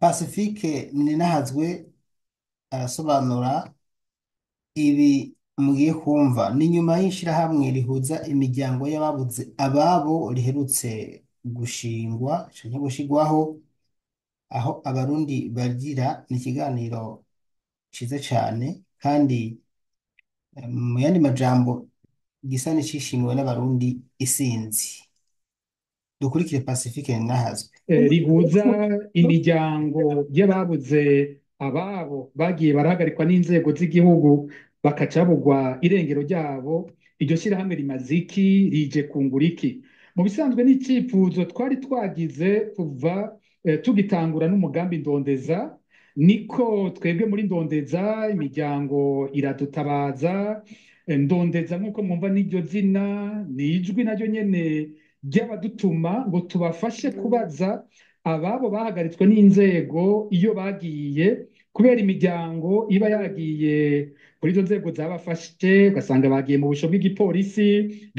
Pacifique Ninahazwe arasobanura ibi mugiye kumva ni nyuma y'ishirahamwe rihuza imiryango y'ababuze ababo riherutse gushingwa canke gushigwaho aho abarundi bagira ni ikiganiro ciza cane kandi eh, mu yandi majambo gisa n'icishimiwe n'abarundi isinzi dukurikire Pacifique Ninahazwe eh, rihuza imiryango y'ababuze ababo bagiye barahagarikwa n'inzego z'igihugu bakaca babugwa irengero ryabo iryo shyirahamwe rimaze iki rije kungura iki mu bisanzwe n'icyifuzo twari twagize kuva eh, tugitangura n'umugambi ndondeza niko twebwe muri ndondeza imiryango iradutabaza eh, ndondeza nk'uko mwumva n'iryo zina ni ijwi naryo nyene ry'abadutuma ngo tubafashe kubaza ababo bahagaritswe n'inzego iyo bagiye kubera imiryango iba yagiye kuri izo nzego zabafashe ugasanga bagiye mu busho bw'igipolisi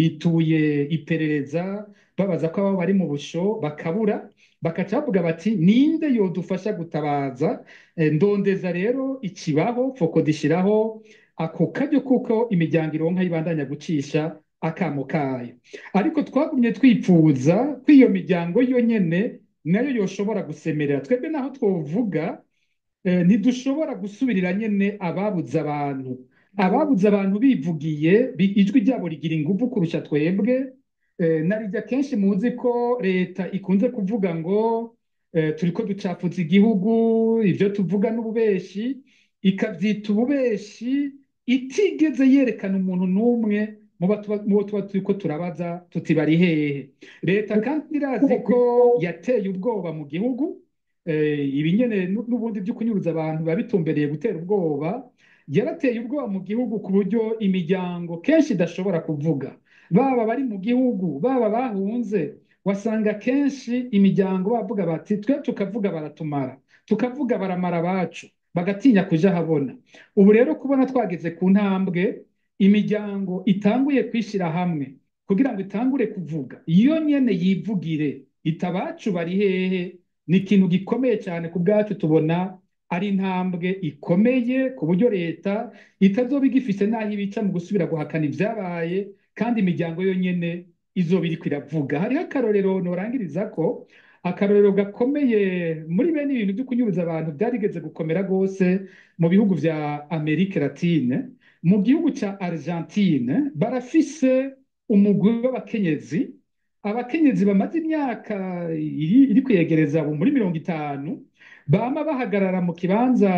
bituye iperereza babaza ko ababo bari mu busho bakabura bakaca bavuga bati ninde yodufasha gutabaza Eh, ndondeza rero ikibaho foko dishiraho ako karyo kuko imiryango ironka yibandanya gucisha akamo kayo ariko twagumye twipfuza ko iyo miryango yo nyene nayo yoshobora gusemerera twebwe naho twovuga eh, ntidushobora gusubirira nyene ababuze abantu ababuze abantu bivugiye bi- ijwi ryabo rigira inguvu kurusha twebwe eh, narijya kenshi muzi ko leta ikunze kuvuga ngo eh, turiko ducafuza igihugu ivyo tuvuga n'ububeshi ikavyita ububeshi itigeze yerekana umuntu n'umwe mu bo tuba mu bo tuba turiko turabaza tuti bari hehe leta kandi irazi ko yateye ubwoba mu gihugu eh, ibi nyene nu- n'ubundi byo kunyuruza abantu biba bitumbereye gutera ubwoba yarateye ubwoba mu gihugu ku buryo imiryango kenshi idashobora kuvuga baba bari mu gihugu baba bahunze wasanga kenshi imiryango bavuga bati twe tukavuga baratumara tukavuga baramara abacu bagatinya kuja habona ubu rero kubona twageze ku ntambwe imiryango itanguye kwishyira hamwe kugira ngo itangure kuvuga iyo nyene yivugire itabacu bari hehe ni ikintu gikomeye cyane ku bwacu tubona ari intambwe ikomeye ku buryo leta itazoba igifise n'aho ibica mu gusubira guhakana ibyabaye kandi imiryango yonyene izoba iriko iravuga hariho akarorero norangiriza ko akarorero gakomeye muri bene ibintu byo kunyuruza abantu byarigeze gukomera rwose mu bihugu vya amerika latine mu gihugu ca argentine barafise umugwi w'abakenyezi abakenyezi bamaze imyaka iri, iri kwegereza ubu muri mirongo itanu bama bahagarara mu kibanza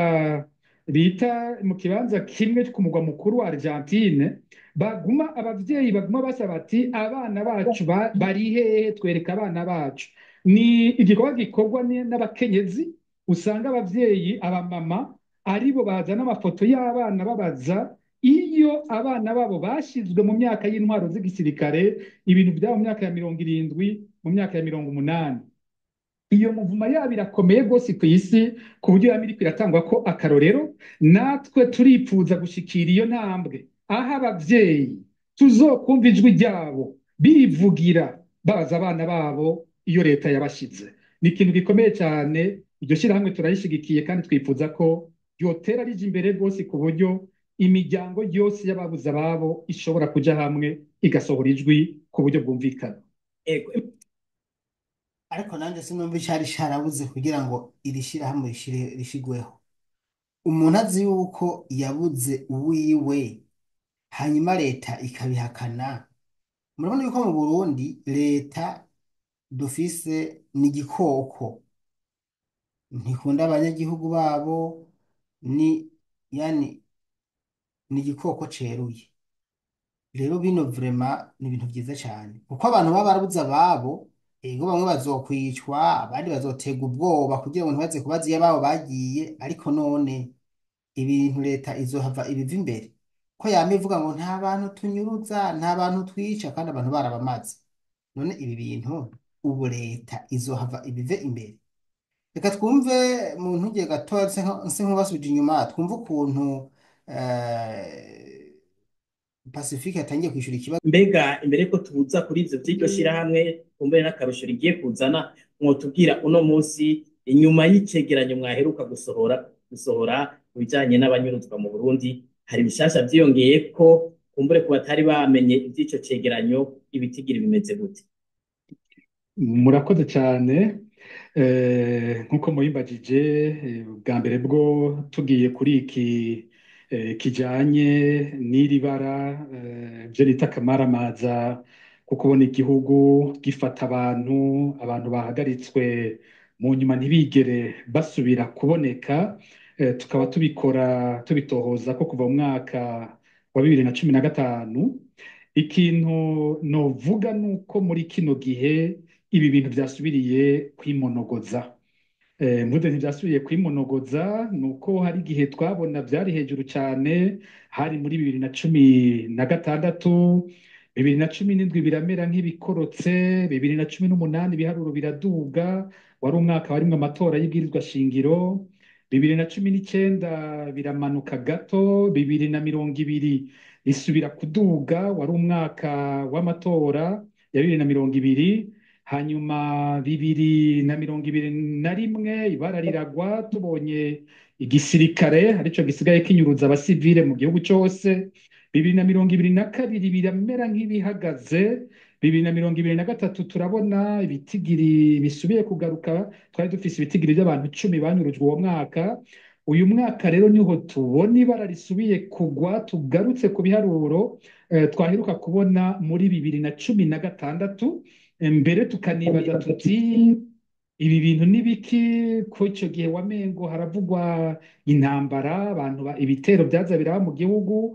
bita mu kibanza kimwe ku mugwa mukuru wa Argentine baguma abavyeyi baguma basaba bati abana bacu ba- bari hehe twereka abana bacu ni igikorwa gikorwa ni- n'abakenyezi usanga abavyeyi abamama aribo bazana amafoto y'abana babaza iyo abana babo bashizwe mu myaka y'intwaro z'igisirikare ibintu byabo mu myaka ya mirongo irindwi mu myaka ya mirongo umunani iyo muvuma yabo irakomeye rwose ku isi ku buryo yaba iriko iratangwa ko akarorero natwe turipfuza gushikira iyo ntambwe aho abavyeyi tuzokumva ijwi ryabo bivugira babaza abana babo iyo leta yabashize ni ikintu gikomeye cyane iryo shyirahamwe turarishigikiye kandi twifuza ko ryotera rija imbere rwose ku buryo imiryango yose y'ababuze ababo ishobora kuja hamwe igasohora ijwi ku buryo bwumvikana Ego, ariko nanjye sinumva icari carabuze kugira ngo iri shirahamwe rishire rishigweho umuntu azi yuko yabuze uwiwe hanyuma leta ikabihakana murabona yuko mu Burundi leta dufise ni igikoko ntikunda abanyagihugu babo ni yani ni igikoko ceruye rero bino vrema ni ibintu vyiza cane kuko abantu baba barabuze ababo ego bamwe bazokwicwa abandi bazoterwa ubwoba kugira ngo ntibaze kubaza iyo ababo bagiye ariko none ibintu leta izohava ibiva imbere ko yama ivuga ngo nta bantu tunyuruza nta bantu twica kandi abantu barabamaze none ibi bintu ubu leta izohava ibive imbere reka twumve mu ntugiye gatoya nse nk'ubasubije inyuma twumve ukuntu eh, Pacifique yatangiye kwishura ikibazo mbega imbere ko tubuza kuri ivyo vy'iryo shirahamwe kumbere n'akarusho rigiye kuzana mwotubwira uno munsi inyuma y'icegeranyo mwaheruka gusohora gusohora ku bijanye n'abanyuruzwa mu Burundi hari bishasha vyiyongeye ko kumbure ku batari bamenye ivy'ico cegeranyo ibitigiri bimeze gute murakoze cyane Eh, nk'uko mubimbajije eh, bwa mbere bwo tugiye kuri iki eh, kijanye n'iri bara eh, byo bita akamaramaza ko kubona igihugu gifata abantu abantu bahagaritswe mu nyuma ntibigere basubira kuboneka eh, tukaba tubikora tubitohoza ko kuva mu mwaka wa bibiri na cumi na gatanu ikintu novuga ni uko muri kino gihe ibi bintu byasubiriye kwimonogoza Eh, mvuze ntibyasubiye kwimonogoza ni uko hari igihe twabona byari hejuru cyane hari muri bibiri na cumi na gatandatu bibiri na cumi n'indwi biramera nk'ibikorotse bibiri na cumi n'umunani ibiharuro biraduga wari umwaka warimwo amatora y'ibwirizwa shingiro bibiri na cumi n'icyenda biramanuka gato bibiri na mirongo ibiri isubira kuduga wari umwaka w'amatora ya bibiri na mirongo ibiri hanyuma bibiri na mirongo ibiri na rimwe ibara riragwa tubonye igisirikare aricyo gisigaye kinyuruza abasivile mu gihugu cyose bibiri na mirongo ibiri na kabiri biramera nk'ibihagaze bibiri na mirongo ibiri na gatatu turabona ibitigiri bisubiye kugaruka twari dufise ibitigiri by'abantu icumi banyurujwe uwo mwaka uyu mwaka rero niho tubona ibara risubiye kugwa tugarutse ku biharuro eh, twaheruka kubona muri bibiri na cumi na gatandatu mbere tukanibaza tuti ibi bintu ni biki ko icyo gihe wamengo haravugwa intambara abantu ba- ibitero byaza biraba mu gihugu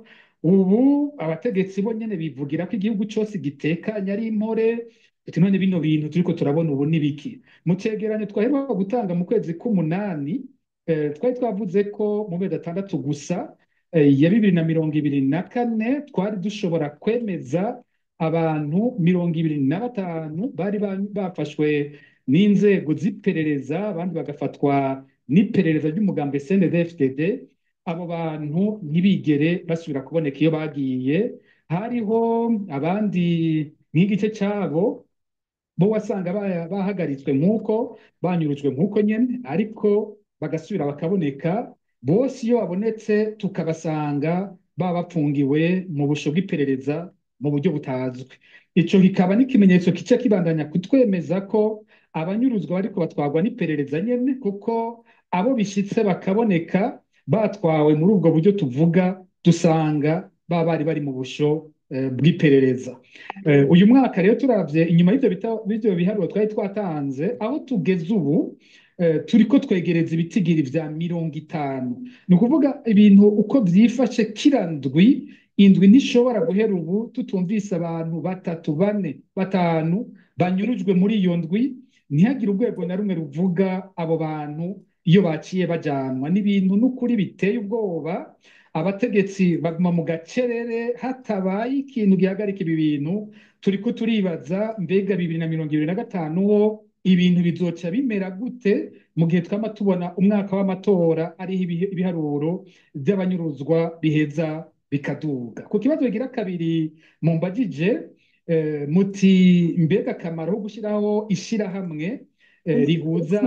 ubu abategetsi bo nyene bivugira ko igihugu cyose gitekanye ari impore ati none bino bintu turiko turabona ubu ni biki mu cegeranyo twaheruka gutanga mu kwezi k'umunani eh, twari twavuze ko mu mezi atandatu gusa eh, ya bibiri na mirongo ibiri na kane twari dushobora kwemeza abantu mirongo ibiri na batanu bari ba- bafashwe n'inzego z'iperereza abandi bagafatwa n'iperereza ry'umugambi CNDD-FDD abo bantu ntibigere basubira kuboneka iyo bagiye hariho abandi nk'igice cyabo bo wasanga ba- bahagaritswe nk'uko banyurujwe nk'uko nyine ariko bagasubira bakaboneka bose iyo babonetse tukabasanga baba bapfungiwe mu busho bw'iperereza mu buryo butazwi icyo kikaba n'ikimenyetso kica kibandanya kutwemeza ko abanyuruzwa bariko batwarwa n'iperereza nyene kuko abo bishitse bakaboneka batwawe muri ubwo buryo tuvuga dusanga baba bari bari mu busho eh, bw'iperereza Eh, uyu mwaka rero turavye inyuma y'ivyo bita- b'ivyo biharuro twari twatanze aho tugeze ubu eh, turiko twegereza ibitigiri vya mirongo itanu ni ukuvuga ibintu uko vyifashe kira ndwi indwi ntishobora guhera ubu tutumvise abantu batatu bane batanu banyurujwe muri iyo ndwi ntihagire urwego na rumwe ruvuga abo bantu iyo baciye bajanwa n'ibintu n'ukuri biteye ubwoba abategetsi baguma mu gacerere hatabaye ikintu gihagarika ibi bintu turiko turibaza mbega bibiri na mirongo ibiri na gatanu ho ibintu bizoca bimera gute mu gihe twama tubona umwaka w'amatora ariho ibihe- ibiharuro by'abanyuruzwa biheza bikaduga ku kibazo bigira kabiri mumbajije eh, muti mbega akamaro ko gushyiraho ishirahamwe eh, rihuza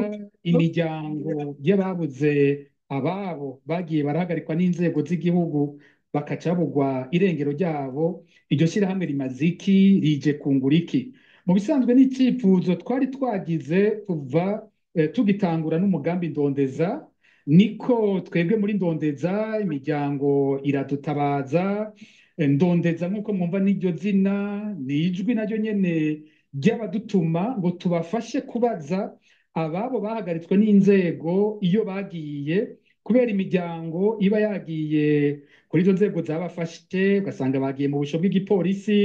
imiryango y'ababuze ababo bagiye barahagarikwa n'inzego z'igihugu bakaca babugwa irengero ryabo iryo shyirahamwe rimaze iki rije kungura iki mu bisanzwe n'icyifuzo twari twagize kuva eh, tugitangura n'umugambi ndondeza niko twebwe muri ndondeza imiryango iradutabaza eh, ndondeza nk'uko mwumva n'iryo zina ni ijwi naryo nyene ry'abadutuma ngo tubafashe kubaza ababo bahagaritswe n'inzego iyo bagiye kubera imiryango iba yagiye kuri izo nzego zabafashe ugasanga bagiye mu busho bw'igipolisi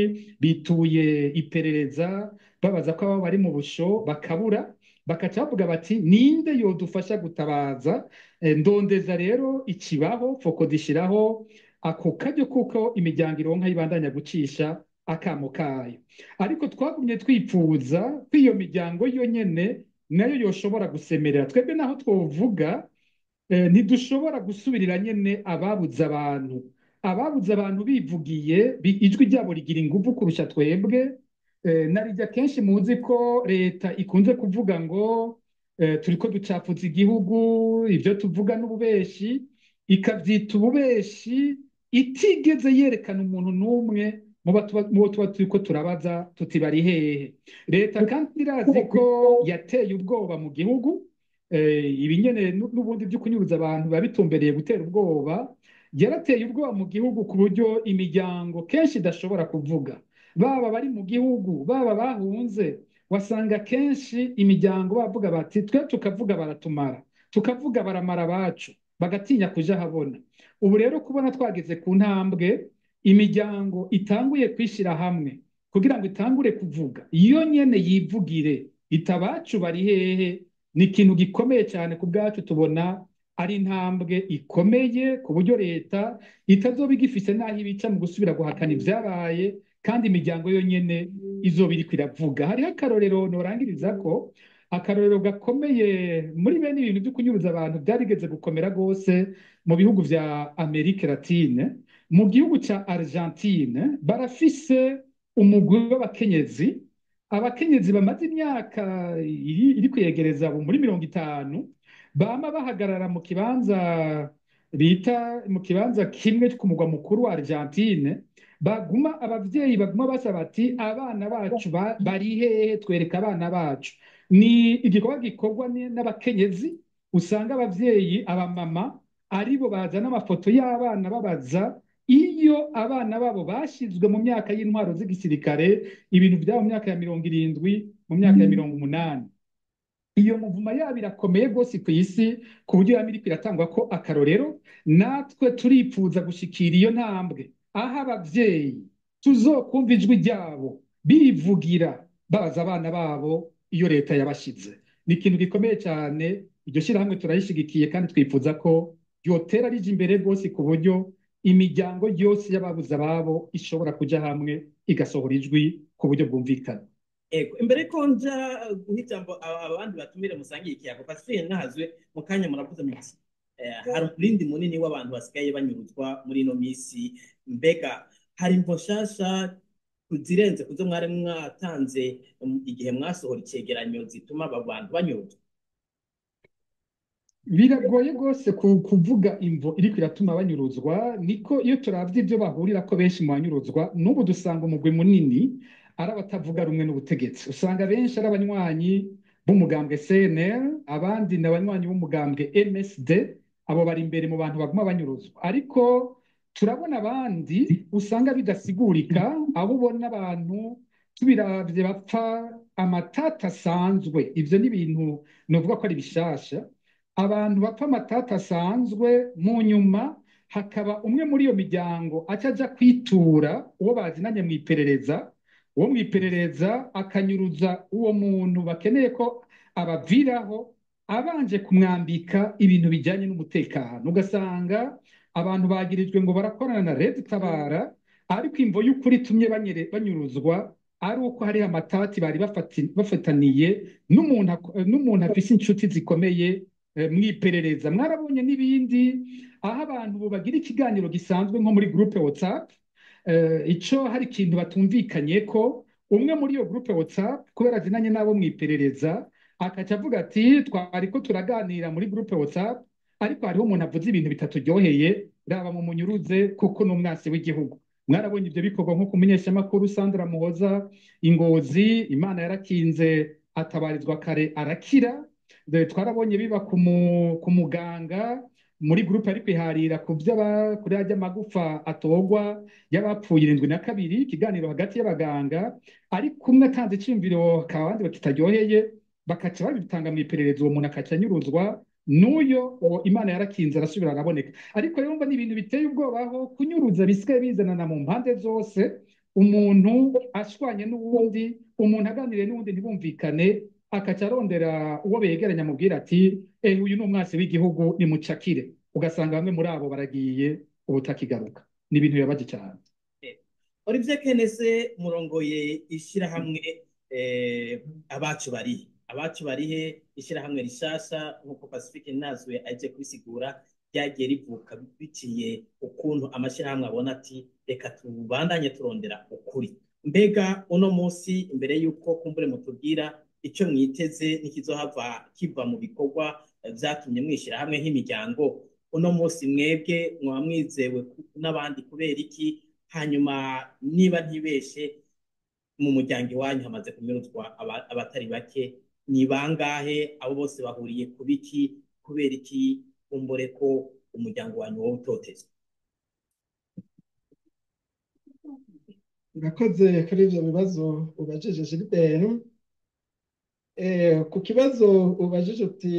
bituye iperereza babaza ko ababo bari mu busho bakabura bakaca bavuga bati ninde yodufasha gutabaza Eh, ndondeza rero ikibaho foko dishiraho ako karyo kuko imiryango ironka yibandanya gucisha akamo kayo ariko twagumye twipfuza ko iyo miryango yo nyene nayo yoshobora gusemerera twebwe naho twovuga eh, ntidushobora gusubirira nyene ababuze abantu ababuze abantu bivugiye bi- ijwi ryabo rigira inguvu kurusha twebwe eh, narijya kenshi muzi ko leta ikunze kuvuga ngo eh, turiko ducafuza igihugu ibyo tuvuga n'ububeshi ikabyita ububeshi itigeze yerekana umuntu n'umwe mu bo tuba mu bo tuba turiko turabaza tuti bari hehe leta kandi irazi ko yateye ubwoba mu gihugu eh, ibi nyene nu- n'ubundi byo kunyuruza abantu biba bitumbereye gutera ubwoba yarateye ubwoba mu gihugu ku buryo imiryango kenshi idashobora kuvuga baba bari mu gihugu baba bahunze wasanga kenshi imiryango bavuga bati twe tukavuga baratumara tukavuga baramara abacu bagatinya kuja habona ubu rero kubona twageze ku ntambwe imiryango itanguye kwishyira hamwe kugira ngo itangure kuvuga iyo nyene yivugire itabacu bari hehe ni ikintu gikomeye cyane ku bwacu tubona ari intambwe ikomeye ku buryo leta itazoba igifise n'aho ibica mu gusubira guhakana ibyabaye kandi imiryango yonyene izoba iriko iravuga hariho akarorero norangiriza ko akarorero gakomeye muri bene ibintu byo kunyuruza abantu byarigeze gukomera rwose mu bihugu vya Amerika Latine mu gihugu ca Argentine barafise umugwi w'abakenyezi abakenyezi bamaze imyaka iri, iri kwegereza ubu muri mirongo itanu bama bahagarara mu kibanza bita mu kibanza kimwe ku mugwa mukuru wa Argentine baguma abavyeyi baguma basaba bati abana bacu ba- bari hehe twereka abana bacu ni igikorwa gikorwa ni- n'abakenyezi usanga abavyeyi abamama aribo bazana amafoto y'abana babaza iyo abana babo bashyizwe mu myaka y'intwaro z'igisirikare ibintu byabo mu myaka ya mirongo irindwi mu myaka ya mirongo umunani iyo muvuma yabo irakomeye rwose ku isi ku buryo yaba iriko iratangwa ko akarorero natwe turipfuza gushikira iyo ntambwe aho abavyeyi tuzokumva ijwi ryabo bivugira babaza abana babo iyo leta yabashize ni ikintu gikomeye cyane iryo shyirahamwe turayishigikiye kandi twifuza ko ryotera rija imbere rwose ku buryo imiryango yose y'ababuze ababo ishobora kuja hamwe igasohora ijwi ku buryo bwumvikana Ego, imbere ko nja guha ijambo aba- abandi batumire musangiye ikiyago Pacifique nahazwe mu kanya muravuze muti eh, hari umurindi munini w'abantu basigaye banyuruzwa muri ino minsi mbega hari imvo nshasha zirenze kuzo mwari mwatanze um, igihe mwasohora icegeranyo zituma aba bantu banyuruzwa biragoye rwose ku- kuvuga imvo iriko iratuma banyuruzwa niko iyo turavye ibyo bahurira ko benshi mu banyuruzwa n'ubu dusanga umugwi munini ari abatavuga rumwe n'ubutegetsi usanga benshi ari abanywanyi b'umugambwe CNL abandi ni abanywanyi b'umugambwe MSD abo bari imbere mu bantu baguma banyuruzwa ariko turabona abandi usanga bidasigurika aho ubona abantu tubiravye bapfa amatata asanzwe ivyo ni ibintu novuga ko ari bishasha abantu bapfa amatata asanzwe mu nyuma hakaba umwe muri iyo miryango aca aja kwitura uwo bazinanye mu iperereza uwo mu iperereza akanyuruza uwo muntu bakeneye ko abaviraho abanje kumwambika ibintu bijyanye n'umutekano ugasanga abantu bagirijwe ngo barakorana na Red Tabara ariko imvo y'ukuri itumye banyere- banyuruzwa ari uko hariho amatati bari bafati- bafataniye n'umuntu ak- n'umuntu afise inshuti zikomeye eh, mu iperereza mwarabonye n'ibindi aho abantu ubu bagira ikiganiro gisanzwe nko muri groupe WhatsApp eh, ico hari ikintu batumvikanye ko umwe muri iyo groupe WhatsApp kubera azinanye n'abo mu iperereza akaca avuga ati twariko turaganira muri groupe WhatsApp ariko hariho umuntu avuze ibintu bitaturyoheye raba mu munyuruze kuko ni umwasi w'igihugu mwarabonye ibyo bikorwa nko ku munyeshamakuru Sandra Muhoza Ingozi Imana yarakinze atabarizwa kare arakira Dore twarabonye biba ku mu- ku muganga muri gurupe ari kwiharira ku by'aba kuri ajya amagufa atogwa y'abapfuye irindwi na kabiri ikiganiro hagati y'abaganga ariko umwe atanze icyumviro hakaba abandi bakitaryoheye bakaca babitanga mu iperereza uwo muntu akaca anyuruzwa n'uyo uwo imana yarakinze arasubira araboneka ariko rero mba ni ibintu biteye ubwoba aho kunyuruza bisigaye bizanana mu mpande zose umuntu ashwanye n'uwundi umuntu aganiriye n'uwundi ntibumvikane akaca arondera uwo begeranya amubwira ati eh uyu ni umwasi w'igihugu nimucakire ugasanga bamwe muri abo baragiye ubutakigaruka ni ibintu bibabaje cyane Olivier Kenese murongoye ishyirahamwe eh, abacu barihe abacu barihe ishyirahamwe rishasha nk'uko Pacifique nazwe aje kubisigura ryagiye rivuka biciye ukuntu amashyirahamwe abona ati reka tubandanye turondera ukuri mbega uno munsi imbere y'uko kumbure mutubwira icyo mwiteze n'ikizohava kiva mu bikorwa byatumye mwishyira hamwe nk'imiryango uno munsi mwebwe mwaba mwizewe n'abandi kubera iki hanyuma niba ntibeshe mu muryango iwanyu hamaze kunyuruzwa abatari bake ni bangahe abo bose bahuriye ku biki kubera iki kumbure ko umuryango wanyu wowe utotezwa urakoze kuri ibyo bibazo ubajije Gilbert ku kibazo ubajije uti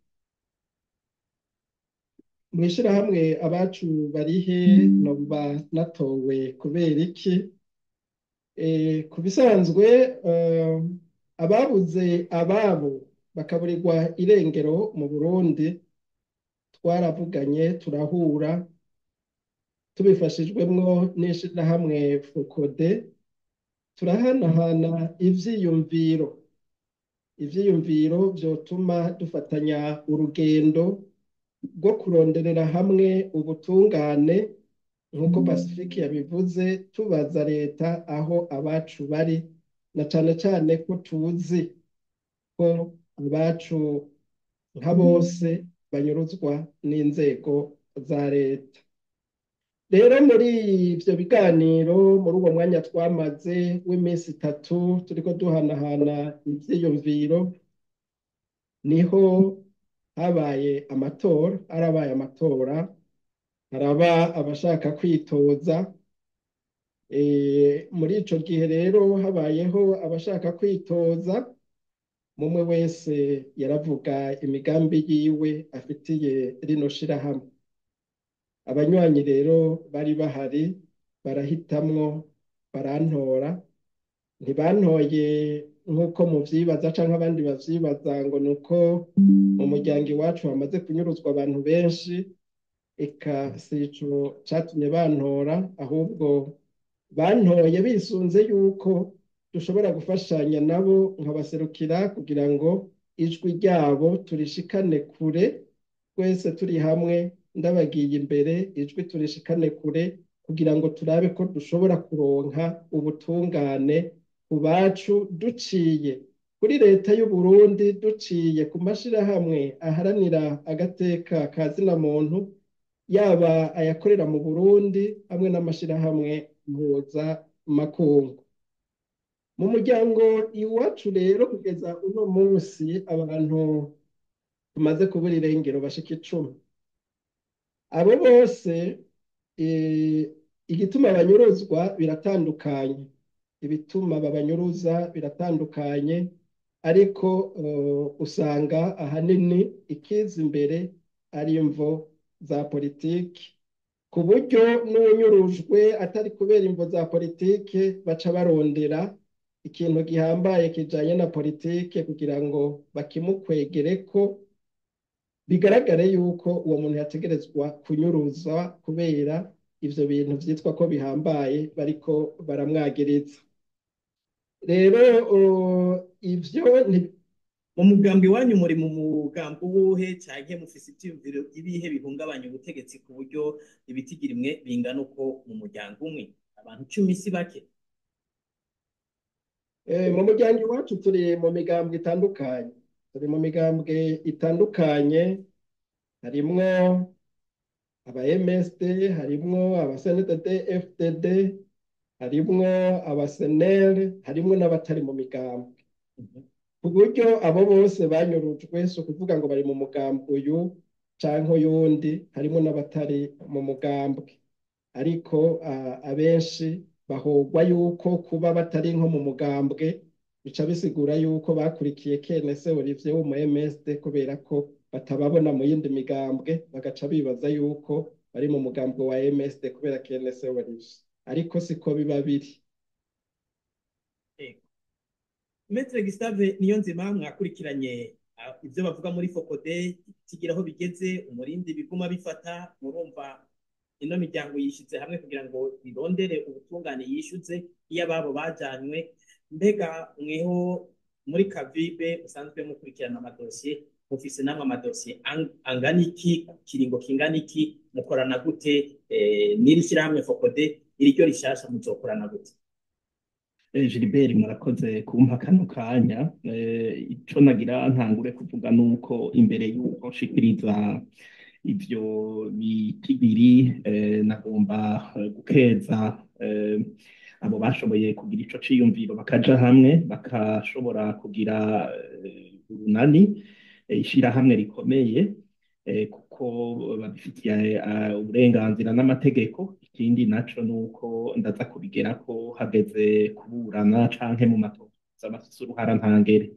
mu ishyirahamwe abacu barihe noba natowe kubera iki ku bisanzwe ababuze ababo bakaburirwa irengero mu burundi twaravuganye turahura tubifashijwemwo n'ishyirahamwe fokode turahanahana ivyiyumviro ivyiyumviro vyotuma dufatanya urugendo rwo kuronderera hamwe ubutungane nk'uko pacifique yabivuze tubaza leta aho abacu bari na cane cane ko tuzi ko abacu nka bose banyuruzwa n'inzego za leta rero muri ivyo biganiro muri uwo mwanya twamaze w'iminsi itatu turiko duhanahana ivyiyumviro niho habaye amatora harabaye amatora haraba abashaka kwitoza muri ico gihe rero habayeho abashaka kwitoza mumwe wese yaravuga imigambi yiwe afitiye rino shirahamwe abanywanyi rero bari bahari barahitamwo barantora ntibantoye nk'uko muvyibaza canke abandi bavyibaza ngo ni uko mu muryango iwacu hamaze kunyuruzwa abantu benshi eka si ico catumye bantora ahubwo bantoye bisunze yuko dushobora gufashanya nabo nkabaserukira kugira ngo ijwi ryabo turishikane kure twese turi hamwe ndabagiye imbere ijwi turishikane kure kugira ngo turabe ko dushobora kuronka ubutungane ku bacu duciye kuri leta y'u Burundi duciye ku mashirahamwe aharanira agateka ka zina muntu yaba ayakorera mu Burundi hamwe n'amashirahamwe mpuza makungu mu muryango iwacu rero kugeza uno munsi abantu tumaze kubura irengero bashika icumi abo bose igituma banyuruzwa biratandukanye ibituma babanyuruza biratandukanye ariko usanga ahanini ikiza imbere ari imvo za politiki ku buryo n'uwunyurujwe atari kubera imvo za politiki baca barondera ikintu gihambaye kijanye na politike kugira ngo bakimukwegere ko bigaragare yuko uwo muntu yategerezwa kunyuruza kubera ivyo bintu vyitwa ko bihambaye bariko baramwagiriza rero ivyo mu mugambi wanyu muri mu mugambi uwuhe canke mufise ivyiyumviro ibihe bihungabanya ubutegetsi ku buryo ibitigira imwe bingana uko mu muryango umwe abantu cumi si bake mu muryango iwacu turi mu migambwe itandukanye turi mu migambwe itandukanye harimwo aba MSD harimwo aba CNDD FDD harimwo aba SNL harimwo n'abatari mu migambwe ku buryo abo bose banyurujwe si ukuvuga ngo bari mu mugambwe uyu canke uyundi harimwo n'abatari mu mugambwe ariko abenshi bahogwa yuko kuba batari nko mu mugambwe bica bisigura yuko bakurikiye KNS Olivier wo mu MSD kubera ko batababona mu yindi migambwe bagaca bibaza yuko bari mu mugambwe wa MSD kubera KNS Olivier ariko siko biba biri Maître Gustave niyo nzima mwakurikiranye ibyo bavuga muri Fokode kigira aho bigeze umurindi biguma bifata murumva ino miryango yishyize hamwe kugira ngo irondere ubutungane yishyuze iyo ababo bajanywe mbega mweho muri kavibe musanzwe mukurikirana amadosiye mufise namwe amadosiye angana iki kiringo kingana iki mukorana gute n'iri shyirahamwe fokode iryo rishasha muzokorana gute Eh, Gilbert murakoze kumpa kano kanya Eh, ico nagira ntangure kuvuga nuko imbere y'uko nshikiriza ivyo bitigiri eh, nagomba eh, gukeza eh, abo bashoboye kugira ico ciyumviro bakaja hamwe bakashobora kugira eh, urunani eh, ishirahamwe rikomeye eh, kuko babifitiye eh, uburenganzira n'amategeko ikindi naco nuko ndaza kubigerako hageze kuburana canke mu matoza bafise uruhara ntangere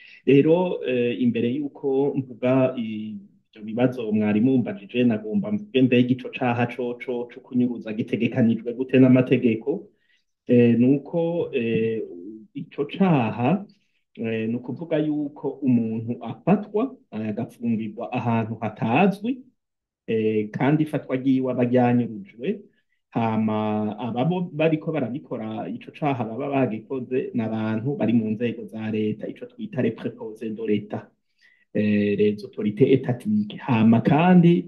rero eh, imbere y'uko mvuga ivyo bibazo mwari mumbajije nagomba mvuge mbega ico caha coco co kunyuruza gitegekanijwe gute n'amategeko eh, nuko eh, ico caha eh, ni ukuvuga yuko umuntu afatwa eh, agafungirwa ahantu hatazwi eh, kandi ifatwa ryiwe aba ryanyurujwe hama ababo bariko barabikora ico caha baba bagikoze n'abantu bari mu nzego za leta ico twita les préposés de l'État eh, les autorités étatiques hama kandi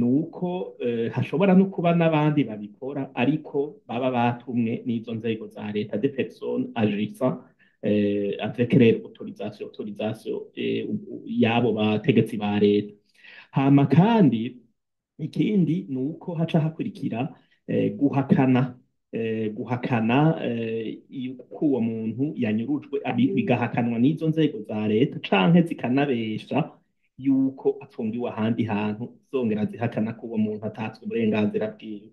nuko eh, hashobora no kuba n'abandi babikora ariko baba batumwe n'izo nzego za leta de personnes agissant eh, avec les autorisations autorisation eh, yabo bategetsi ba leta hama kandi ikindi ni uko haca hakurikira eh, guhakana eh, guhakana eh, yuko uwo muntu yanyurujwe abi- bigahakanwa n'izo nzego za leta canke zikanabesha yuko afungiwe ahandi hantu zongera zihakana ko uwo muntu atatswe uburenganzira bwiwe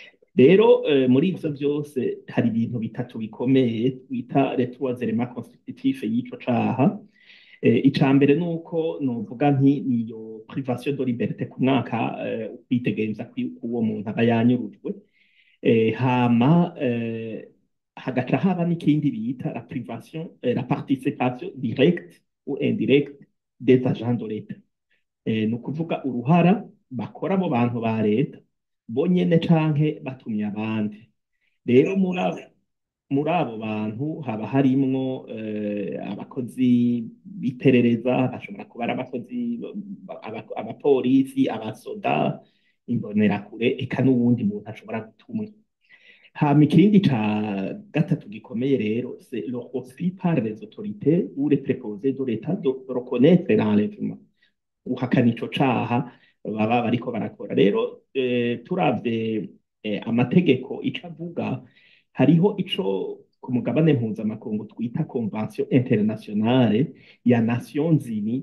rero eh, muri ivyo vyose hari ibintu bitatu bikomeye twita les trois éléments constitutifs y'ico caha Eh, ica mbere ni uko novuga nti niyo privation de liberté ku mwaka eh, ukwitegeza k'uwo muntu aba yanyurujwe eh, hama eh, hagaca haba n'ikindi bita la privation eh, la participation directe ou indirecte des agents de l'État eh, ni ukuvuga uruhara bakora abo bantu ba leta bonyene canke batumye abandi rero muri abo muri abo bantu haba harimwo eh, abakozi b'iperereza bashobora kuba ari abakozi aba- abapolisi abasoda imbonerakure eka n'uwundi muntu ashobora gutumwa hama ikindi ca gatatu gikomeye rero c'est le refus par les autorités ou les préposés de l'État de reconnaître l'enlèvement guhakana ico caha baba bariko barakora rero eh, turavye eh, amategeko ico avuga hariho ico ku mugabane mpuzamakungu twita convention internationale ya nations unies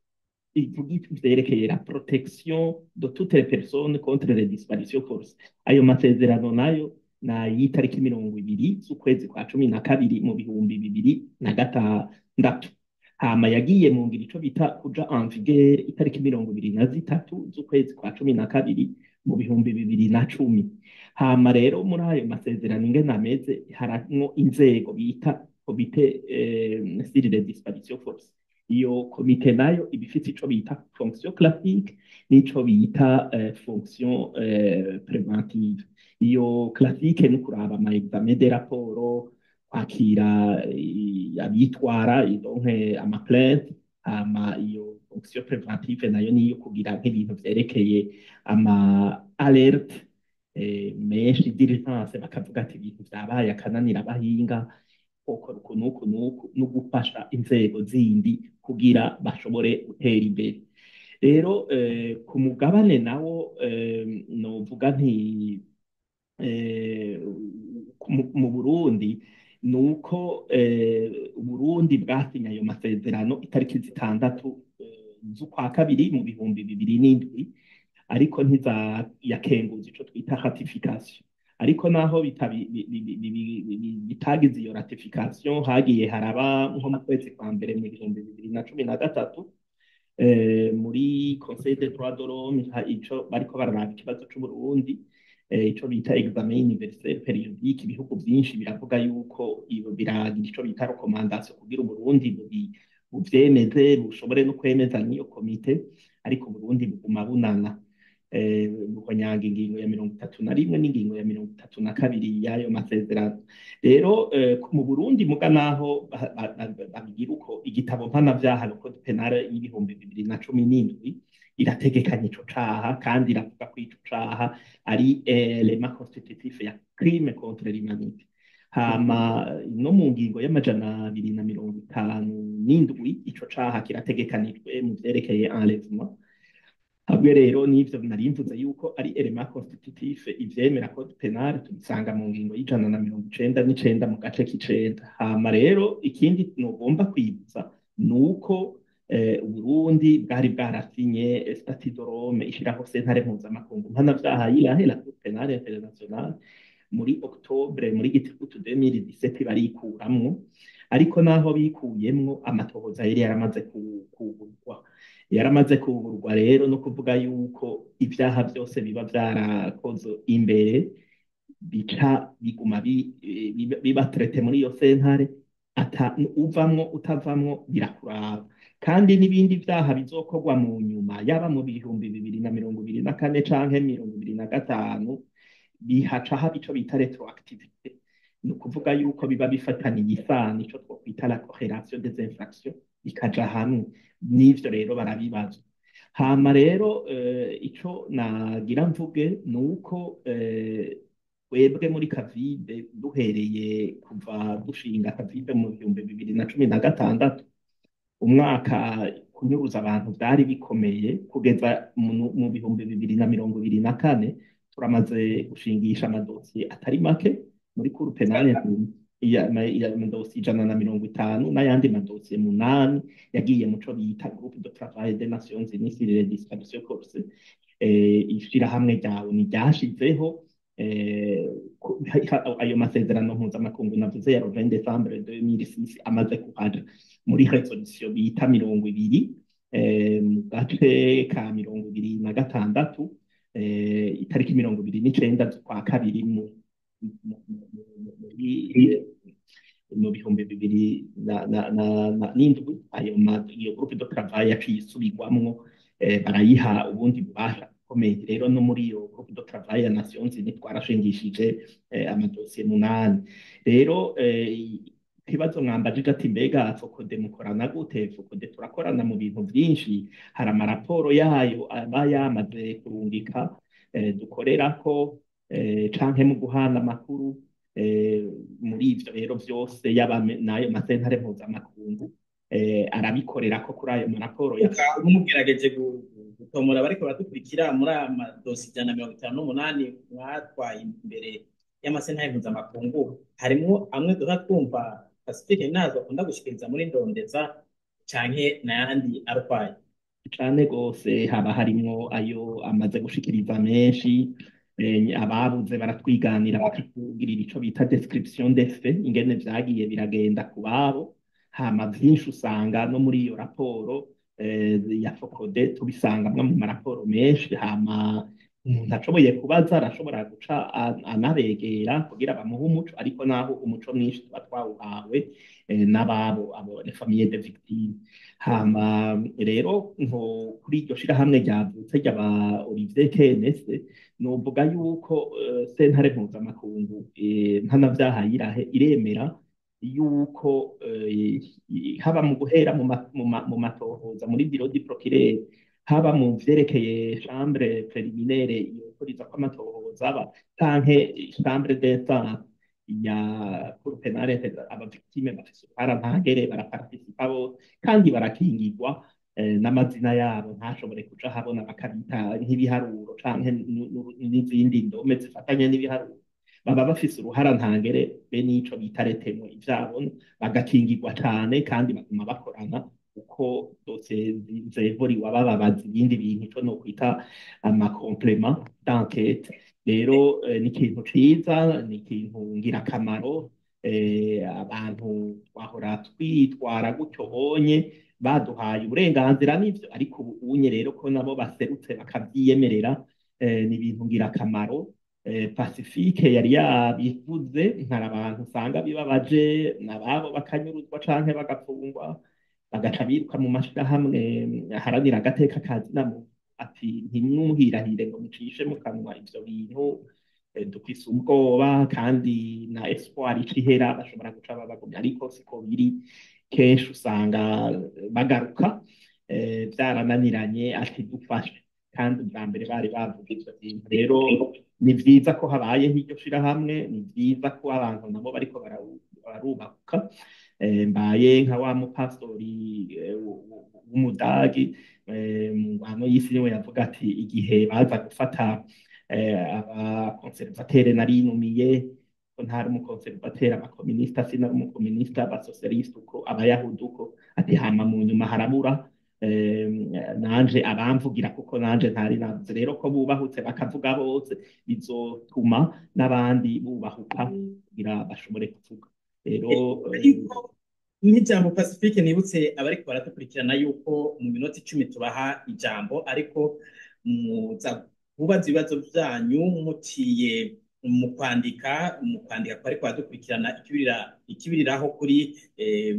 ivuga ivyerekeye la protection de toutes les personnes contre les disparitions forcées ayo masezerano nayo ni ay'itariki mirongo ibiri z'ukwezi kwa cumi na kabiri mu bihumbi bibiri na gatandatu hama yagiye mu ngiro ico bita kuja en vigueur itariki mirongo ibiri na zitatu z'ukwezi kwa cumi na kabiri mu bihumbi bibiri na cumi hama rero muri ayo masezerano ingene ameze harimwo inzego bita komite eh, sur les disparitions forcées iyo komite nayo iba ifite ico bita fonction classique n'ico bita eh, fonction eh, preventive iyo classique ni kuraba ama examen de raporo kwakira eh, abitwara donke ama plainte hama iyo fonction preventive nayo niyo kugira nk'ibintu vyerekeye ama alerte eh, menshi diligence bakavuga ati ibintu vyabaye akananira abahinga gukora uku n'uku n'uku no gufasha inzego zindi kugira bashobore gutera imbere rero eh, ku mugabane nawo eh, novuga nti eh, mu- mu Burundi ni uko eh, Uburundi bwasinye ayo masezerano itariki zitandatu eh, z'ukwa kabiri mu bihumbi bibiri n'indwi ariko ntizayakenguza ico twita ratification ariko naho bitabi- bi- bi- bi- bi- bi- bi- bitagize iyo ratification hagiye haraba nko mu kwezi kwa mbere mu bihumbi bibiri na cumi na gatatu eh, muri Conseil des droits de l'homme ha- ico bariko bararaba ikibazo c'Uburundi eh, ico bita examen universel periodique ibihugu vyinshi biravuga yuko iyo biragira ico bita recommandation kugira Uburundi bubi- buvyemeze bushobore no kwemeza n'iyo komite ariko Uburundi buguma bunana eh, buhonyanga ingingo ya mirongo itatu na rimwe n'ingingo ya mirongo itatu na kabiri y'ayo masezerano rero eh, mu Burundi muga naho ba- ba- ba- babigira uko igitabo mpanavyaha le code penal y'ibihumbi bibiri na cumi n'indwi irategekanya ico caha kandi iravuga ko ico caha ari element constitutif ya crime contre l'humanité hama no mu ngingo y'amajana abiri na mirongo itanu n'indwi ico caha kirategekanijwe mu vyerekeye enlèvement hamwe rero n'ivyo nari mvuze yuko ari element constitutif ivyemera code penal tubisanga mu ngingo y'ijana na mirongo icenda n'icenda mu gace k'icenda hama rero ikindi nogomba kwibutsa ni uko eh, Uburundi bwari bwarasinye statut de Rome ishiraho sentare mpuzamakungu mpanavyaha yirahe la Cour penale internationale muri octobre muri gitifutu 2017 barikuramwo ariko naho bikuyemwo amatohoza yari yaramaze ku- kugurwa yaramaze kugurwa rero no kuvuga yuko ibyaha byose biba byarakozwe imbere bica biguma bi- eh, biba biba traité muri iyo sentare ata uvamwo utavamwo birakuraba kandi n'ibindi byaha bizokorwa mu nyuma yaba mu bihumbi bibiri na mirongo ibiri na kane canke mirongo ibiri na gatanu bihaca haba ico bita retroactivité ni ukuvuga yuko biba bifataniye isano ico twokwita la corrélation des infractions bikaja hamwe n'ivyo rero barabibazwa hama rero eh, ico nagira mvuge ni uko eh, twebwe muri kavide duhereye kuva dushinga kavide mu bihumbi bibiri na cumi na gatandatu umwaka kunyuruza abantu byari bikomeye kugeza mu mu bihumbi bibiri na mirongo ibiri na kane turamaze gushingisha amadosiye atari make muri kuru penale ya ya madosiye ijana na mirongo itanu n'ayandi madosiye munani yagiye mu co bita groupe de travail des nations unies sur les disparitions forcées eh, ishirahamwe ryawe ni ryashizeho eh, ku- ha- ayo masezerano mpuzamakungu navuze ya 20 décembre 2006 amaze kuhaja muri resolution bita mirongo ibiri eh, mu gace ka mirongo ibiri na gatandatu eh, itariki mirongo ibiri n'icenda z'ukwa kabiri mu mu- mu- mu- muri mu bihumbi bibiri na- na- na- na- n'indwi ayo ma- iyo groupe de travail yaciye isubirwamwo eh, barayiha ubundi bubasha bukomeye rero no muri iyo groupe de travail ya Nations Unies twarashingishije eh, amadosiye munani rero eh, ikibazo mwambajije ati mbega fokode mukorana gute fokode turakorana mu bintu byinshi hari amaraporo yayo aba yamaze kurungika eh, dukorerako eh, canke mu guhana amakuru eh, muri ivyo rero vyose yaba me- n'ayo masentare mpuzamakungu eh, arabikorera ko kuri ayo maraporo ya ukaba mugerageje gu- gu- gutomora bariko baradukurikira muri aya madosi ijana na mirongo itanu n'umunani mwatwaye imbere y'amasentare mpuzamakungu harimwo amwe duha twumva pacifique nazo akunda gushikiriza muri ndondeza canke n'ayandi arwaye cane gose haba harimwo ayo amaze gushikiriza menshi eh, ababuze baratwiganira bakatubwirira ico bita description des faits ingene vyagiye biragenda ku babo hama vyinshi usanga no muri iyo raporo eh, ya fokode tubisangamwo mu maraporo menshi hama umuntu ashoboye kubaza arashobora guca a- anabegera kugira bamuhe umuco ariko naho umuco mwinshi tuba twawuhawe eh, n'ababo abo les familles de victimes hama rero nko kuri iryo shirahamwe ryavutse ry'aba Olivier Kenese novuga yuko eh, sentare mpuzamakungu eh, mpanavyaha yirahe iremera yuko eh, haba mu guhera mu ma- mu ma- mu matohoza muri biro di procureur haba mu vyerekeye chambre préliminaire yokuriza ko amatohoza aba canke chambre d'instance ya cour penale abavictime bafise uruhara ntagere baraparticipa bose kandi barakingirwa eh, n'amazina yabo ntashobore kuja habona bakabita nk'ibiharuro canke nu- nu- n'izindi ndome zifatanye n'ibiharuro baba bafise uruhara ntangere be n'ico bita retemwe ivyabo bagakingirwa cane kandi baguma bakorana uko dosiye zi- zevuriwe abababaza ibindi bintu ico nokwita amakomplement d'enquête rero eh, ni ikintu ciza ni ikintu ngirakamaro eh, abantu twahora twitwara gutyo bonye baduhaye uburenganzira n'ivyo ariko ubu unye rero ko nabo baserutse bakavyiyemerera eh, ni ibintu ngirakamaro eh, Pacifique yari yabivuze hari abantu usanga bibabaje nababo bakanyuruzwa canke bagafungwa bagaca biruka mu mashirahamwe aharanira agateka ka zina muntu ati ntimwuhirahire ngo mucishe mu kanwa ivyo bintu eh, dufise ubwoba kandi na espoir icihera bashobora guca babagumya ariko siko biri kenshi usanga eh, bagaruka eh, vyarananiranye ati dufashe kandi ubwa mbere bari bavuga ivyo bintu rero ni vyiza ko habayeho iryo shirahamwe ni vyiza ko abantu nabo bariko barawu- barubahuka Eh, mbaye nka wa mupastori eh, w- w- w'umudagi eh, mu ngwano y'isi niwe yavuga ati igihe baza gufata eh, abakonservatere narinumiye ko ntari umukonservatere abakominisita sinari umukominisita abasosialisite uko abayahudi uko ati hama mu nyuma harabura eh, nanje abamvugira kuko nanje ntari navuze rero ko bubahutse bakavuga bose bizotuma n'abandi bubahuka kugira bashobore kuvuga rero eh, ariko nk'ijambo pacifique nibutse abariko baradukurikirana yuko mu minota icumi tubaha ijambo ariko muza kubaza ibibazo byanyu mutiye mu kwandika mu kwandika ko ariko baradukurikirana ikibirira ikibiriraho kuri eh,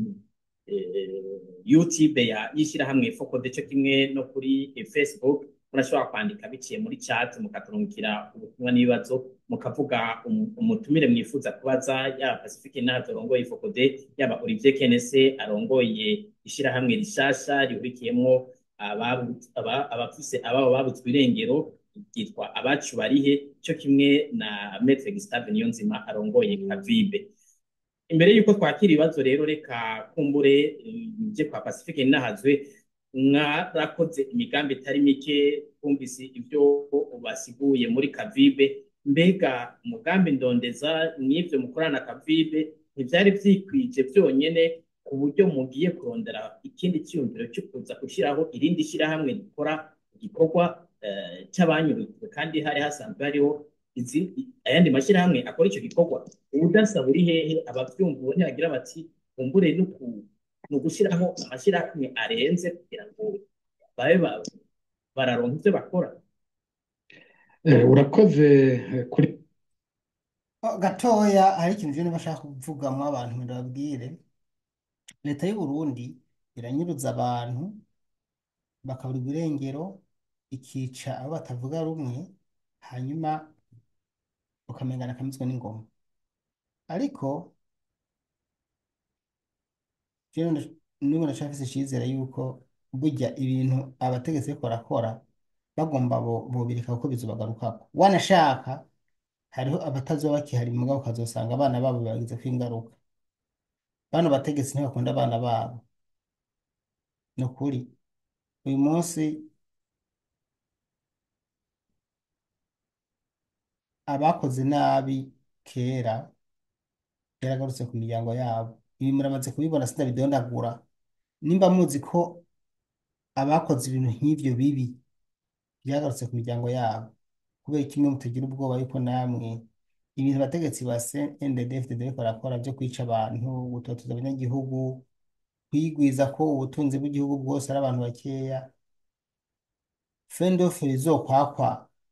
eh, YouTube ya y'ishyirahamwe Focode cyo kimwe no kuri eh, Facebook murashobora kwandika biciye muri chat mukaturungikira ubutumwa n'ibibazo mukavuga um- umutumire mwifuza kubaza yaba Pacifique Nahato arongoye Focode yaba Olivier Kenese arongoye ishyirahamwe rishasha rihurikiyemo ababu- aba- abafise ababo babutswe irengero ryitwa abacu barihe cyo kimwe na Maître Gustave Niyonzima arongoye Kavibe imbere y'uko twakira ibibazo rero reka kumbure nje kwa Pacifique Ninahazwe mwarakoze imigambi itari mike twumvise ibyo basiguye muri Kavibe mbega umugambi ndondeza mw'ivyo mukorana na Kavibe ntivyari vyikwije vyonyene ku buryo mugiye kurondera ikindi cyiyumviro cyo kuza gushyiraho irindi shyirahamwe rikora igikorwa eh, c'abanyurujwe kandi hari hasanzwe hariho izi ayandi mashyirahamwe akora icyo gikorwa ubudasa buri hehe abavyumva ubu ntibagira bati kumbure no ku- ni ugushyiraho amashyirahamwe arenze kugira ngo babe ba- bararonka ivyo bakora Eh, urakoze eh, kuri Oh, gatoya hari ikintu je niba ashaka kuvugamwo abantu ngo ndababwire leta y'u Burundi iranyuruza abantu bakaburirwa irengero ikica abo batavuga rumwe hanyuma ukamengana akamizwe n'ingoma ariko jewe nda- n'ubu ndacafise icizere yuko burya ibintu abategetsi bariko barakora bagomba bo- bobireka kuko bizobagarukako wanashaka hariho abatazoba bakihari mugabo ukazosanga abana babo babigizeko ingaruka bano bategetsi ntibakunda abana babo ni ukuri uyu munsi abakoze nabi kera yaragarutse ku miryango yabo ibi muramaze kubibona sindabidondagura nimba muzi ko abakoze ibintu nk'ivyo bibi byagarutse ku miryango yabo kubera kimwe mutagira ubwoba yuko namwe ibintu abategetsi ba CNDD-FDD bariko barakora byo kwica abantu gutoteza abanyagihugu kwigwiza ko ubutunzi bw'igihugu bwose ari abantu bakeya fendofe rizokwakwa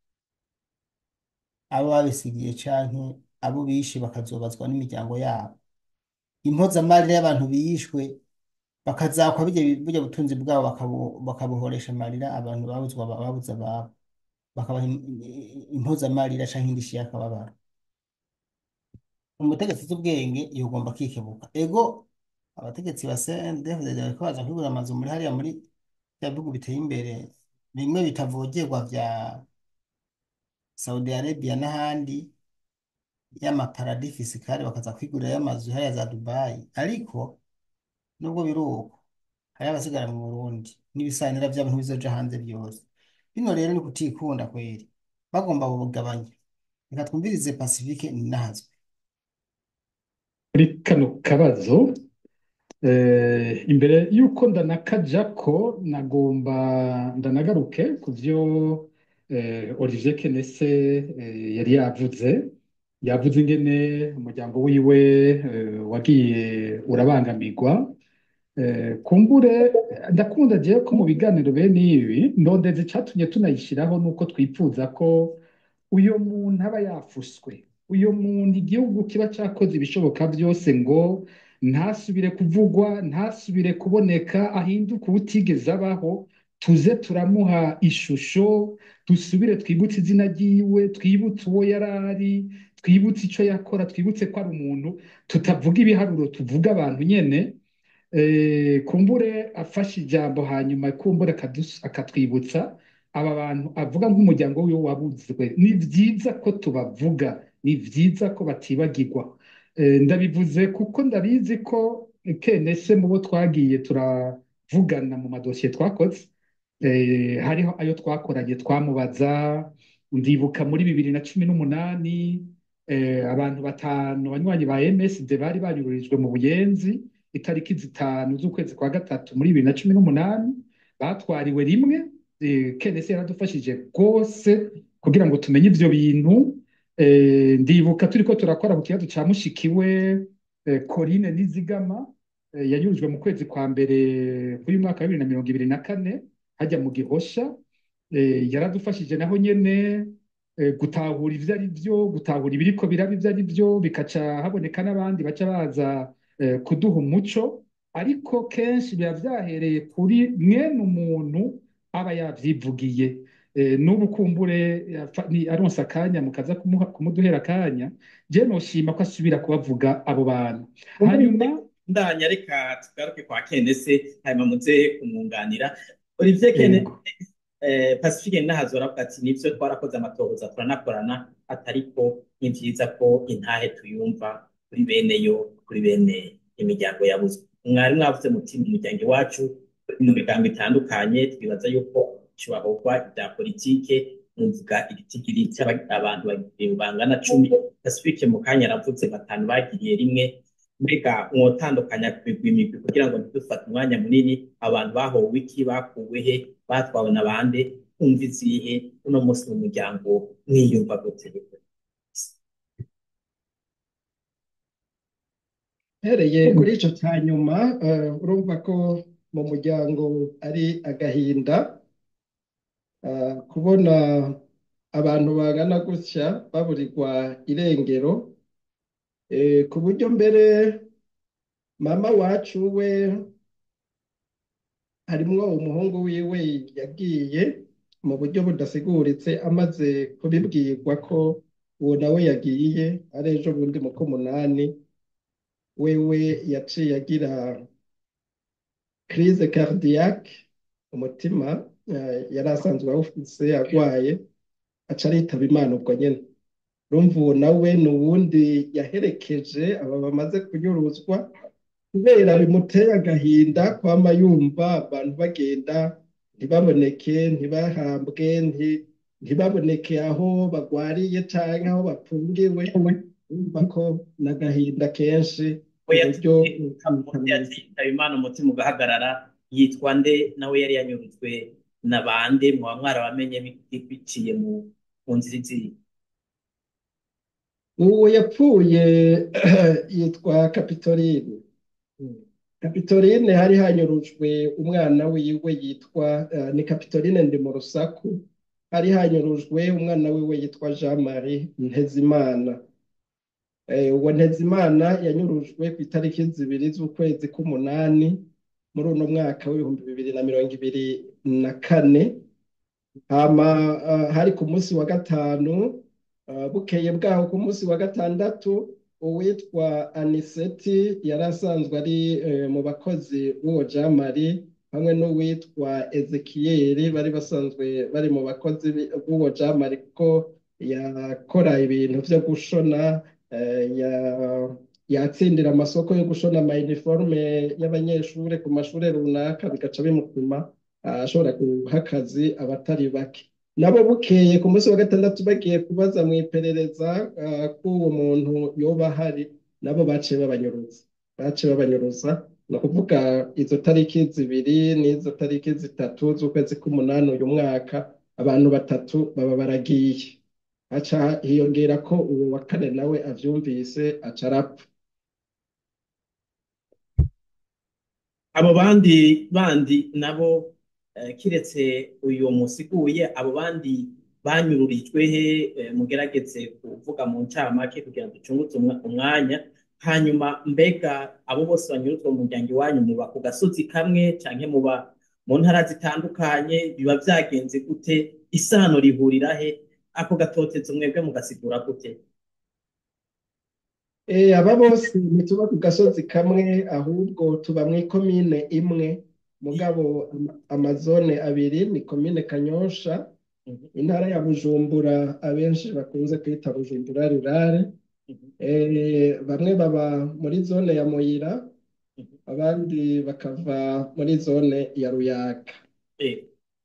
abo babisigiye canke abo bishe bakazobazwa n'imiryango yabo impozamarira y'abantu bishwe bakazakwa burya burya butunzi bwabo bakabu- bakabuhoresha amarira abantu babuzwa babuze ababo bakabaha im- im- impozamarira canke indishyi y'akababaro umutegetsi uzi ubwenge yogomba kwikebuka ego abategetsi ba CNDD-FDD bariko baza kwigura amazu muri hariya muri bya bihugu biteye imbere bimwe bitavogerwa vya Saudi Arabia n'ahandi y'amaparadis fiscale bakaza kwigurira y'amazu hariya za Dubai ariko nubwo biri uko hari abasigara mu Burundi n'ibisanira vyabo ntibizoja hanze byose bino rero ni kutikunda kweri bagomba bugabanya reka twumvirize Pacifique Ninahazwe kuri kano kabazo eh, imbere y'uko ndanakajako nagomba ndanagaruke ku vyo eh, Olivier Kenese eh, yari yavuze yavuze ingene umuryango wiwe eh, wagiye urabangamirwa Eh, kumbure ndakunda jewe ko mu biganiro bene ibi ndondeze icatumye tunayishiraho nuko twifuza ko uyo muntu aba yafuswe uyo muntu igihugu kiba cakoze ibishoboka byose ngo ntasubire kuvugwa ntasubire kuboneka ahinduke ubutigeze abaho tuze turamuha ishusho dusubire twibutse izina ryiwe twibutse uwo yari ari twibutse ico yakora twibutse ko ari umuntu tutavuga ibiharuro tuvuga abantu nyene eh, kumbure afashe ijambo hanyuma kumbure akadus- akatwibutsa aba bantu avuga nk'umuryango wiwe wabuzwe ni byiza ko tubavuga ni byiza ko batibagirwa Eh, ndabivuze kuko ndabizi ko kenese mu bo twagiye turavugana mu madosiye twakoze Eh, hariho ayo twakoranye twamubaza ndibuka muri bibiri na cumi n'umunani eh, abantu batanu banywanyi ba MSD bari banyururijwe mu Buyenzi itariki zitanu z'ukwezi kwa gatatu muri bibiri na cumi n'umunani batwariwe rimwe eh, kenesi yaradufashije rwose kugira ngo tumenye ivyo bintu eh, ndibuka turiko turakora ku kibazo ca mushikiwe eh, Corinne Nizigama eh, yanyurujwe mu kwezi kwa mbere k'uyu mwaka wa bibiri na mirongo ibiri na kane hajya mu Gihosha eh, yaradufashije naho nyene eh, gutahura ivyo ari byo gutahura ibiriko biraba ivyo ari byo bikaca haboneka n'abandi baca baza eh, kuduha umuco ariko kenshi biba vyahereye kuri mwene umuntu aba yavyivugiye Eh, n'ubu kumbure yafa- ni aronse akanya mukaza kumuha- kumuduhera akanya je noshima ko asubira kubavuga abo bantu hanyuma ndanya reka tugaruke kwa kenese hanyuma muze kumwunganira Olivier Kene yego eh, Pacifique Nahazo aravuga ati nivyo twarakoze amatohoza turanakorana atariko ni vyiza ko intahe tuyumva kuri bene yo kuri bene imiryango yabuzwe mwari mwavuze muti mu muryango iwacu mu miryango itandukanye twibaza yuko cubahogwa ibya politike muvuga igitigiri cy'abantu bangana cumi Pacifique mu kanya aravuze batanu bagiriye rimwe mbega mwotandukanya kubigwa imigwi kugira ngo ntidufate umwanya munini abantu bahowe iki bakuwe he batwawe na bande umva izihe uno munsi mu muryango mwiyumva gute Hereye kuri ico cya nyuma eh, urumva ko mu muryango ari agahinda eh, kubona abantu bangana gutya baburirwa irengero eh, ku buryo mbere mama wacu we harimwo umuhungu wiwe yagiye mu buryo budasiguritse amaze kubibwirwa ko uwo nawe yagiye ari ejo bundi mu k'umunani wewe yaciye agira crise cardiaque umutima eh, yari asanzwe awufise agwaye aca aritaba Imana ubwo nyene urumva uwo nawe ni uwundi yaherekeje aba bamaze kunyuruzwa kubera bimuteye agahinda kwama yumva abantu bagenda ntibaboneke ntibahambwe nti- ntibaboneke aho bagwariye canke aho bapfungiwe urumva ko n'agahinda kenshi we uburyo yatitaba imana umutima ugahagarara yitwa nde nawe yari yanyurujwe na bande mwaba mwarabamenye bi- biciye mu mu nzira izihe uwo yapfuye yitwa Kapitoline Kapitoline hari hanyurujwe umwana wiwe yitwa eh, ni Kapitoline ndi mu rusaku hari hanyurujwe umwana wiwe yitwa Jean Marie Ntezimana Eh, uwo Ntezimana yanyurujwe ku itariki zibiri z'ukwezi k'umunani muri uno mwaka w'ibihumbi bibiri na mirongo ibiri na kane hama eh, hari ku munsi wa gatanu Uh, bukeye bwaho ku munsi wa gatandatu uwitwa Aniseti yari asanzwe ari eh, mu bakozi b'uwo Jean Marie hamwe n'uwitwa Ezekiyeli bari basanzwe bari mu bakozi bi- b'uwo Jean Marie kuko yakora ibintu vyo gushona eh, ya- yatsindira amasoko yo gushona ama uniforme y'abanyeshure ku mashure runaka bigaca bimutuma ah, ashobora guha akazi abatari bake nabo bukeye ku munsi wa gatandatu bagiye kubaza mu iperereza ah, ko uwo muntu yoba ahari nabo baciye babanyuruza baciye babanyuruza ni ukuvuga izo tariki zibiri n'izo tariki zitatu z'ukwezi k'umunani uyu mwaka abantu batatu baba baragiye haca hiyongera ko uwo wa kane nawe avyumvise aca arapfa abo bandi bandi nabo eh, kiretse uyu musiguye abo bandi banyururijwe he eh, mugerageze kuvuga mu ncamake kugira ngo ducungutse umwa- umwanya hanyuma mbega abo bose banyuruzwa mu muryango iwanyu muba ku gasozi kamwe canke muba mu ntara zitandukanye biba vyagenze gute isano rihurira he ako gatotezo mwebwe mugasigura gute Eh, aba bose ntituba ku gasozi kamwe ahubwo tuba mu ikomine imwe mugabo ama- amazone abiri ni komine Kanyosha intara ya Bujumbura abenshi bakunze kwita Bujumbura rurare Eh, bamwe baba muri zone ya Muyira abandi bakava muri zone ya Ruyaga Eh,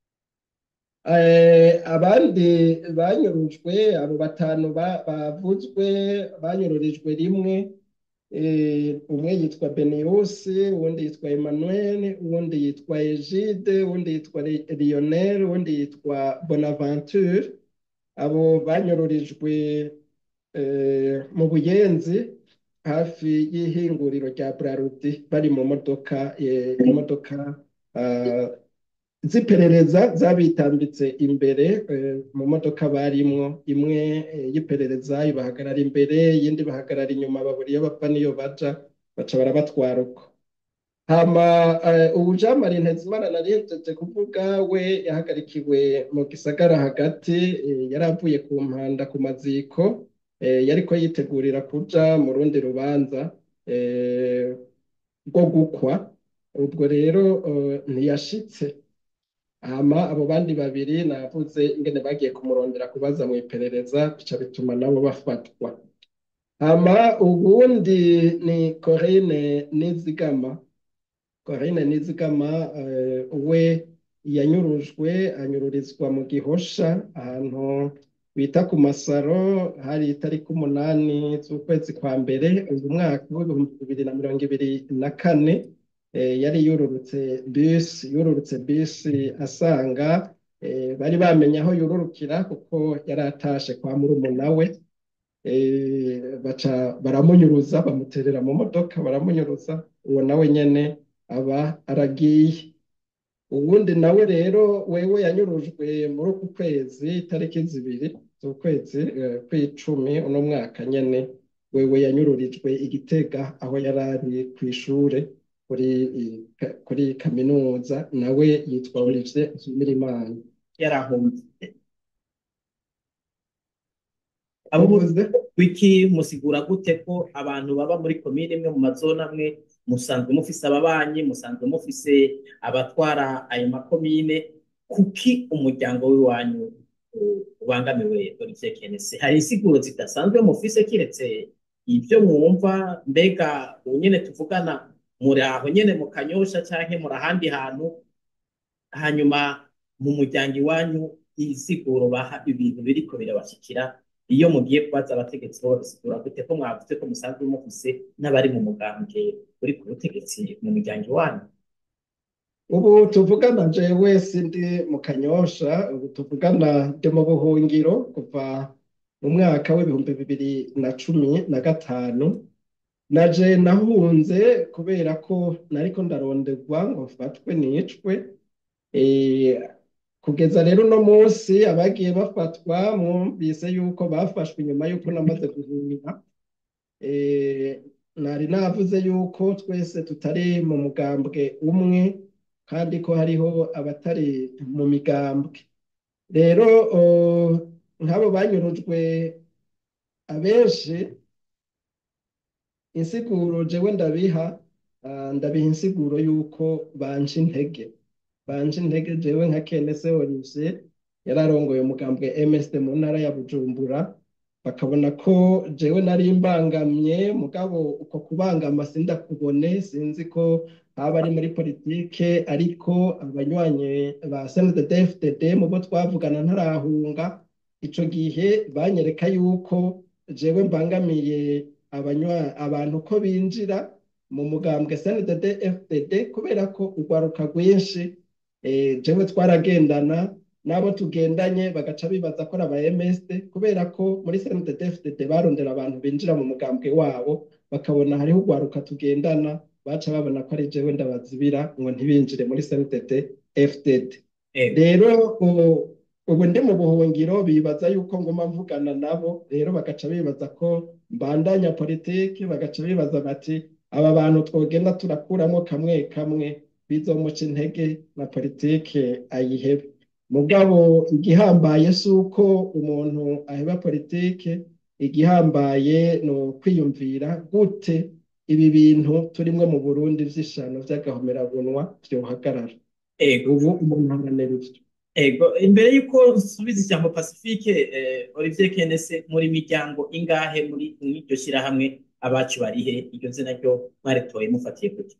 Eh, abandi banyurujwe abo batanu ba- bavuzwe banyururijwe rimwe eh, umwe yitwa Beniyusi uwundi yitwa Emmanuel uwundi yitwa Egide uwundi yitwa Li- Lionel uwundi yitwa Bonaventure abo banyururijwe eh, mu Buyenzi hafi y'ihinguriro rya Braludi bari mu modoka eh, imodoka ah, z'iperereza zabitambitse imbere eh, mu modoka barimwo imwe eh, y'iperereza ibahagarara imbere iyindi bahagarara inyuma babura iyo bapfa n'iyo baja baca barabatwara uko hama eh, ubu Jean Marie Ntezimana nari nhejeje kuvuga we yahagarikiwe mu gisagara hagati eh, yari avuye ku mpanda ku maziko eh, yariko yitegurira kuja mu rundi rubanza eh, rwo gukwa ubwo rero eh, ntiyashitse hama abo bandi babiri navuze ingene bagiye kumurondera kubaza mu iperereza bica bituma nabo bafatwa hama ubundi ni Corinne Nizigama Corinne Nizigama eh, we yanyurujwe anyururizwa mu Gihosha ahantu bita ku Masaro hari itariki umunani z'ukwezi kwa mbere uyu mwaka w'ibihumbi bibiri na mirongo ibiri na kane eh, yari yururutse bisi yururutse bisi asanga eh, bari bamenye aho yururukira kuko yari atashe kwa murumuna we eh, baca baramunyuruza bamuterera mu modoka baramunyuruza uwo nawe nyene aba aragiye uwundi nawe rero wewe yanyurujwe muri uku kwezi itariki zibiri z'ukwezi eh, kw'icumi uno mwaka nyene wewe yanyururijwe i Gitega aho yari ari kw'ishure kuri i- kuri kaminuza nawe yitwa Olivier Nshimirimana yarahunze abo uvuze wiki musigura gute ko abantu baba muri komine imwe mu mazone amwe musanzwe mufise ababanyi musanzwe mufise abatwara ayo makomine kuki umuryango w'iwanyu u- ubangamiwe Olivier Kenesi hari insiguro zidasanzwe mufise kiretse ibyo mwumva mbega ubu nyene tuvugana muri aho nyene mu kanyosha canke muri ahandi hantu hanyuma mu muryango iwanyu insiguro baha ibintu biriko birabashikira iyo mugiye kubaza abategetsi bo babisigura gute ko mwavuze ko musanzwe mufise n'abari mu mugambwe uri ku butegetsi mu muryango iwanyu ubu tuvugana jewe sindi mu kanyosha ubu tuvugana ndi mu buhungiro kuva mu mwaka w'ibihumbi bibiri na cumi na gatanu naje nahunze kubera ko nariko ndaronderwa ngo mfatwe nicwe Eh, kugeza rero uno munsi abagiye bafatwa mwumvise yuko bafashwe inyuma yuko namaze guhunga Eh, nari navuze yuko twese tutari mu mugambwe umwe kandi ko hariho abatari mu migambwe rero oh, nk'abo banyurujwe abenshi insiguro jewe ndabiha ah, ndabiha insiguro yuko banje intege banje intege jewe nka Kenese Olivier yararongoye umugambwe MSD mu ntara ya Bujumbura bakabona ko jewe nari mbangamye mugabo uko kubangama sindakubone sinzi ko haba ari muri politike ariko abanywanyi ba CNDD-FDD mu bo twavugana ntarahunga ico gihe banyereka yuko jewe mbangamiye abanywa abantu ko binjira mu mugambwe CNDD-FDD kubera ko urwaruka rwinshi eh, jewe twaragendana n'abo tugendanye bagaca bibaza ko ari aba MSD kubera ko muri CNDD-FDD barondera abantu binjira mu mugambwe wabo bakabona hariho urwaruka tugendana baca babona ko ari jewe ndabazibira ngo ntibinjire muri CNDD-FDD Ego. rero ubu ubu ndi mu buhungiro bibaza yuko nguma mvugana nabo rero bagaca bibaza ko mbandanya politiki bagaca bibaza bati aba bantu twogenda turakuramo kamwe kamwe bizomuca intege na politiki ayihebe mugabo igihambaye si uko umuntu aheba politiki igihambaye ni ukwiyumvira gute ibi bintu turimwo mu Burundi vy'ishano vy'agahomerabunwa vyohagarara ego ubu umuntu aharanira ivyo ego imbere y'uko nsubiza ijambo pacifique eh, Olivier Kenese muri miryango ingahe muri iryo shyirahamwe abacu barihe iryo zina ryo mwaritoye mufatiye kuki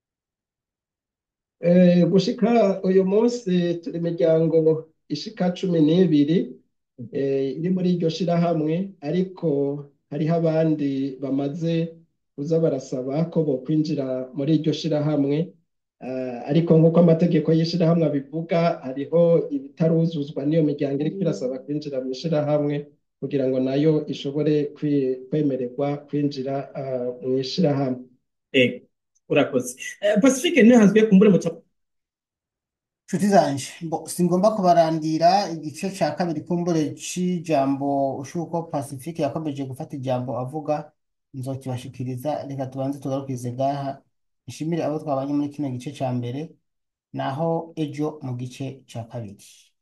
Eh, gushika uyu munsi turi imiryango ishika cumi n'ibiri eh, iri muri iryo shirahamwe ariko hariho abandi bamaze kuza barasaba ko bokwinjira muri iryo shirahamwe Eh, ariko nk'uko amategeko y'ishirahamwe abivuga hariho ibitaruzuzwa n'iyo miryango iriko irasaba kwinjira mu ishirahamwe kugira ngo nayo ishobore kwi- kwemererwa kwinjira ah, mu ishirahamwe ego urakoze Eh, pacifique ntihazwe kumbure muca nshuti zanje mbo singomba kubarandira igice ca kabiri kumbure c'ijambo ushuko Pacifique yakomeje gufata ijambo avuga nzokibashikiriza reka tubanze tugarukirize ngaha nshimire abo twabanye muri kino gice ca mbere naho ejo mu gice ca kabiri